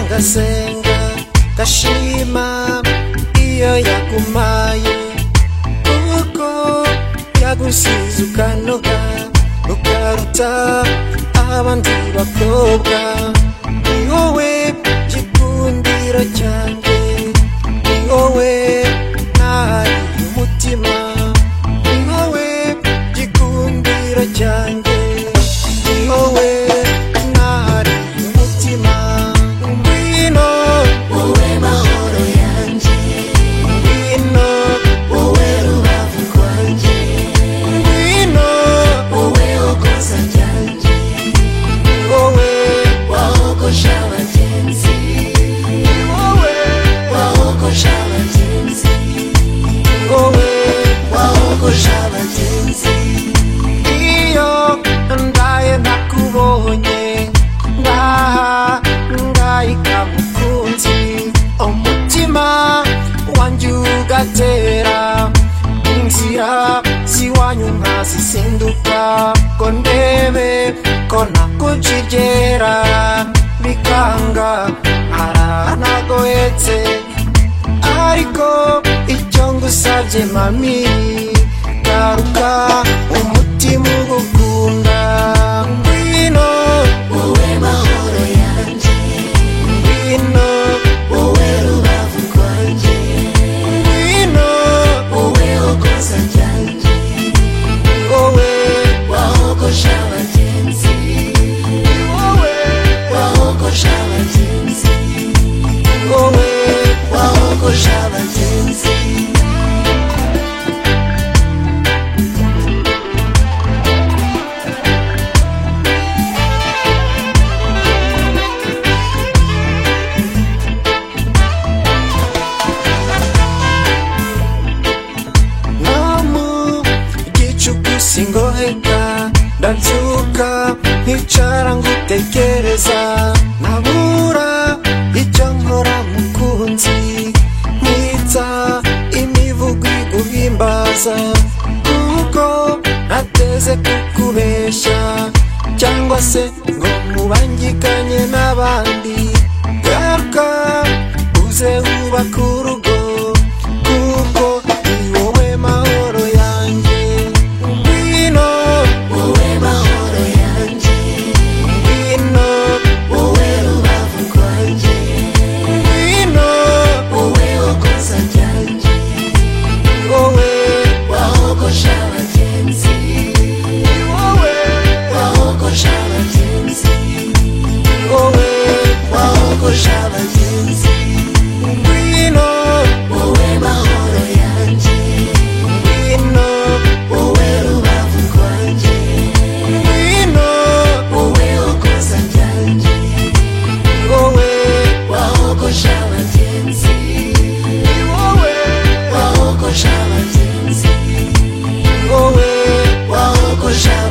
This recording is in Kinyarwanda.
ndasenga ndashima iyo yagumaye kuko yagusize ukanoga ukaruta abandi bakobwa ni wowe gikundiro cyanjye ni wowe ntahari umutima ni wowe gikundiro cyanjye ni wowe ntahari umutima ngwino wowe mahoro yanjye ngwino wowe rubavu rwanjye ngwino wowe hogoza ryanjye ni wowe wahogoje abagenzi ni wowe wahogoje abagenzi ni wowe wahogoje abagenzi iyo ndaye nakubonye ngaha ngahita mukunzi umutima wanjye ugatera inzira ziwanyu nkazisinduka ko ndebe ko nakujijera bikanga haranagohetse ariko icyo ngusabye mami garuka umutima ugukunda ngwino wowe mahoro yanjye ngwino wowe rubavu rwanjye ngwino wowe hogoza ryanjye wowe wahogoje abagenzi wowe wahogoje abagenzi wowe wahogoje abagenzi no mu gicuku singoheka ndabyuka nkicara ngutekereza nabura icyo nkora mukunzi nkitsa imivugo iguhimbaza kuko nateze kukubeshya cyangwa se ngo mubangikanye n'abandi garuka uze wubaka urugo kuko ni wowe mahoro yanjye ngwino wowe mahoro yanjye ngwino wowe rubavu rwanjye ngwino wowe hogoza ryanjye wowe wahogoje abagenzi wowe wahogoje abagenzi wowe wahogoje abagenzi ngwino wowe mahoro yanjye ngwino wowe rubavu rwanjye ngwino wowe hogoza ryanjye wowe wahogoje abagenzi wowe wahogoje abagenzi wowe wahogoje abagenzi